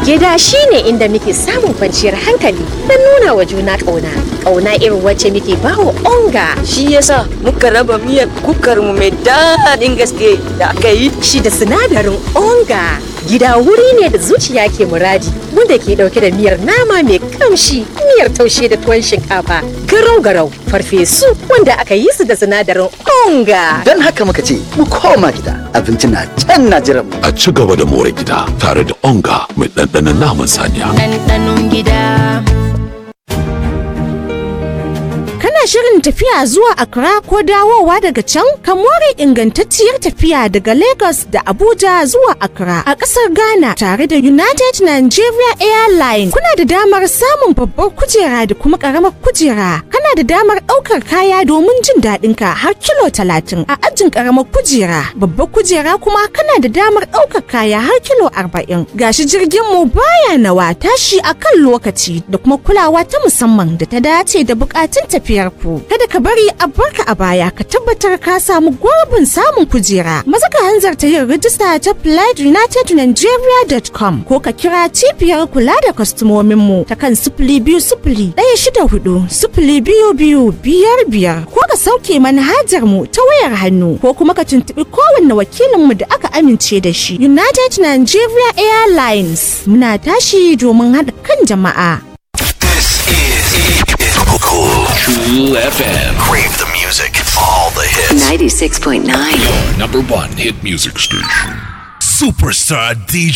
Gida shi ne inda muke samun kwanciyar hankali don nuna wa juna ƙauna. Ƙauna irin wacce muke bawa onga. Shi yasa muka raba miyar kukar mu mai daɗin gaske da aka yi. Shi da sinadarin onga. Gida wuri ne da zuciya ke muradi wanda ke ɗauke da miyar nama mai kamshi, miyar taushe da tuwon shinkafa, garau-garau, farfesu wanda aka yi su da sinadarin onga. Don haka muka ce mu koma gida abinci na can na jiran mu. A ci gaba da more gida tare da onga mai ɗanɗanon naman saniya. ɗanɗanon gida. Kana shirin tafiya zuwa Accra ko dawowa daga can? Ka more ingantacciyar tafiya daga Lagos da Abuja zuwa Accra a ƙasar Ghana tare da United Nigeria Airlines. Kuna da damar samun babbar kujera da kuma ƙaramar kujera. Kana da damar ɗaukar kaya domin jin daɗin ka har kilo talatin a ajin ƙaramar kujera. Babbar kujera kuma kana da damar ɗaukar kaya har kilo arba'in. Gashi jirgin mu baya nawa tashi a kan lokaci da kuma kulawa ta musamman da ta dace da buƙatun tafiyar ku. Kada ka bari a barka a baya ka tabbatar ka samu gurbin samun kujera. Maza ka hanzarta yin rijista ta flightunitednigeria.com ko ka kira cibiyar kula da kwastomomin mu ta kan sifili biyu sifili ɗaya shida hudu sifili biyu biyu biyar biyar ko ka sauke manhajar mu ta wayar hannu ko kuma ka tuntuɓi kowanne wakilin mu da aka amince da shi. United Nigeria Airlines muna tashi domin haɗa kan jama'a. Cool FM. Crave the music, all the hits. 96.9. Number one hit music station. Superstar DJ.